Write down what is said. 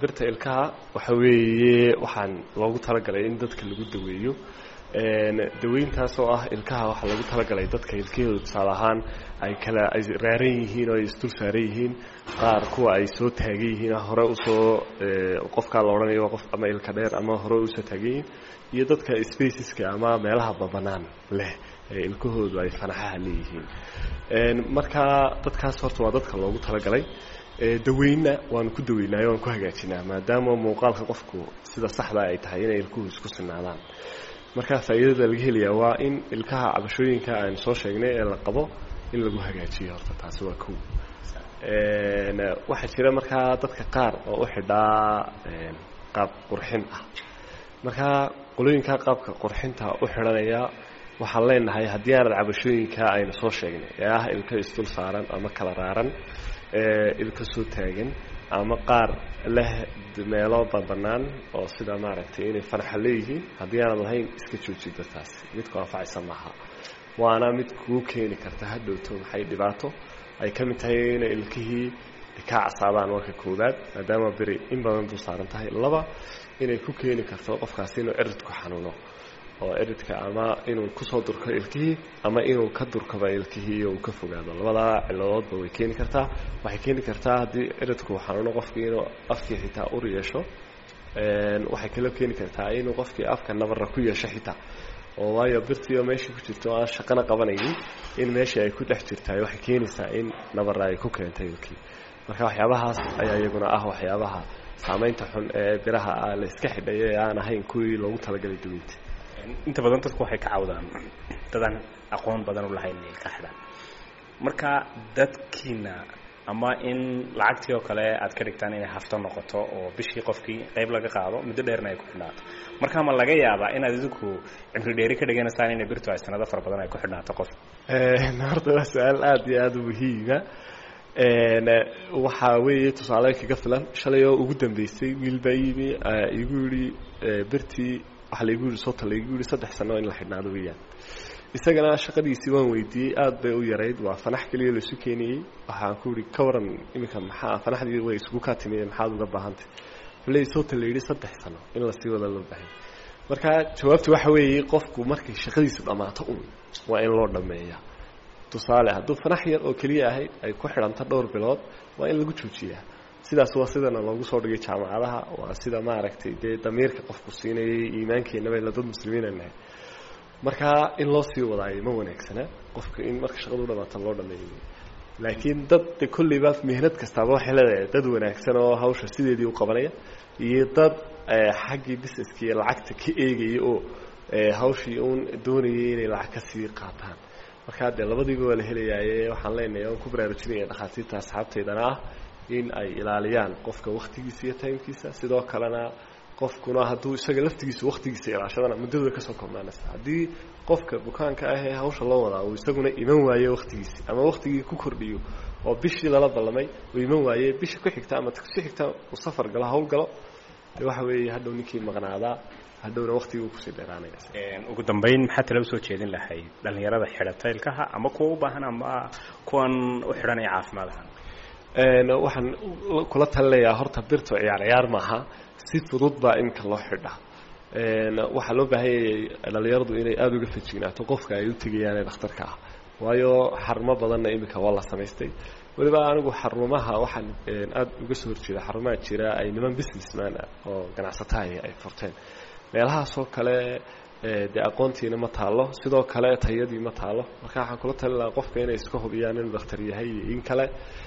birta ilkaha waxa weeye waxaan loogu talagalay in dadka lagu daweeyo daweyntaas oo ah ilkaha waxaa lagu talagalay dadka ilkahooda tusaale ahaan ay kala ay raaran yihiin oo ay isdul saaran yihiin qaar kuwa ay soo taagan yihiin hore usoo qofkaa la odhanayo qof ama ilka dheer ama hore usoo taagan yihiin iyo dadka spaceska ama meelaha babanaan leh ee ilkahoodu ay fanaxaha leeyihiin marka dadkaas horta waa dadka loogu talagalay daweynna waanu ku daweynaayo waan ku hagaajinaa maadaama muuqaalka qofku sida saxda ay tahay inay ilkuhu isku sinaadaan marka faa'iidada laga helayaa waa in ilkaha cabashooyinka aynu soo sheegnay ee la qabo in lagu hagaajiyo horta taasi waa kow waxaa jira markaa dadka qaar oo u xidhaa qaab qurxin ah markaa qolooyinka qaabka qurxinta u xidhanaya waxaan leenahay haddii aanad cabashooyinka aynu soo sheegnay ee ah ilka isdul saaran ama kala raaran ilka soo taagan ama qaar leh meelo banbanaan oo sida maaragtay inay fanaxa leeyihiin haddii aanad lahayn iska joojida taasi mid ku anfacaysa maaha waana mid kuu keeni karta hadhowto maxay dhibaato ay ka mid tahay inay ilkihii kaa casaadaan marka koowaad maadaama beri in badan dul saaran tahay laba inay ku keeni karto qofkaasi inuu ciridku xanuuno oo ciridka ama inuu kusoo durko ilkihii ama inuu ka durkaba ilkihii iyo uu ka fogaado labadaa ciladoodba way keeni kartaa waxay keeni kartaa haddii ciridku xanuuno qofkii inuu afkii xitaa ur yeesho waxay kaloo keeni kartaa inuu qofkii afka nabarra ku yeesho xitaa oo waayo birtiio meeshii ku jirto aan shaqana qabanaynin in meeshii ay ku dhex jirtaay waxay keenaysaa in nabarra ay ku keentay ilkii marka waxyaabahaas ayaa iyaguna ah waxyaabaha saamaynta xun ee biraha ah la iska xidhayo ee aan ahayn kuwii loogu talagalay daweynta inta badan dadku waxay ka cawdaan dadaan aqoon badan u lahayn ilka xidhaan marka dadkiina ama in lacagtii oo kale aad ka dhigtaan inay hafto noqoto oo bishii qofkii qayb laga qaado muddo dheerna ay ku xidhnaato marka ma laga yaabaa inaad idinku cimri dheeri ka dhiganaysaan inay birtu ay sanado fara badan ay ku xidhnaato qof horta waa su-aal aada iyo aada u muhiima waxaa weeye tusaale kaga filan shalay oo ugu dambeysay wiil baa yimi igu yidhi birtii waxaa laigu yidhi sota laigu yidhi saddex sano in la xidhnaado weeyaan isagana shaqadiisii waan weydiiyey aada bay u yarayd waa fanax keliya laisu keenayey waxaan ku yihi ka waran iminka maxaa fanaxdii way isugu kaa timiye maxaad uga baahantay faley sota la yidhi saddex sano in lasii wada loo baahay marka jawaabtu waxa weeye qofku markay shaqadiisu dhammaato un waa in loo dhammeeya tusaale hadduu fanax yar oo keliya ahayd ay ku xidhanto dhowr bilood waa in lagu joojiyaa sidaas waa sidana loogu soo dhigay jaamacadaha waa sida maaragtay dee damiirka qofku siinayay iimaankeenaba ila dad muslimiina nahay marka in loo sii wadaayo ma wanaagsana qofka in marka shaqadu dhamaata loo dhameeyo laakiin dad de kolleyba mihnad kastaaba waxay leedahay dad wanaagsan oo hawsha sideedii u qabanaya iyo dad xaggii busineska iyo lacagta ka eegaya oo hawshii uun doonayay inay lacag kasii qaataan markaa dee labadiiba waa la helayaaye waxaan leenahay oan ku baraarujinaya dhakhaatiirta asxaabtaydana ah in ay ilaaliyaan qofka waktigiisa iyo timekiisa sidoo kalena qofkuna hadduu isaga laftigiisa waktigiisa ilaashadana muddadu way kasoo koobnaanaysa haddii qofka bukaanka ah ee hawsha loo wadaa uu isaguna iman waayo waktigiisi ama waktigii ku kordhiyo oo bishii lala ballamay uu iman waaye bisha ku xigta ama si xigta uu safar galo hawl galo de waxa weeye hadhow ninkii maqnaadaa hadhowna waktigii uu kusii dheeraanaya ugu dambayn maxaa tala usoo jeedin lahayd dhallinyarada xidhata ilkaha ama kuwa u baahan ama kuwan u xidhanaya caafimaad ahaan waxaan kula talinayaa horta birto ciyaar ciyaar maaha si fudud baa iminka loo xidha waxaa loo baahanyayay dhallinyaradu inay aada uga fejignaato qofka ay u tegayaan ee dhakhtarka ah waayo xarumo badanna iminka waa la samaystay weliba anigu xarumaha waxaan aada uga soo horjeeda xarumaha jira ay niman businessman ah oo ganacsatahay ay furteen meelahaasoo kale dee aqoontiina ma taalo sidoo kale tayadii ma taalo marka waxaan kula talin lahaa qofka inay iska hubiyaan inuu dhakhtar yahay iyo in kale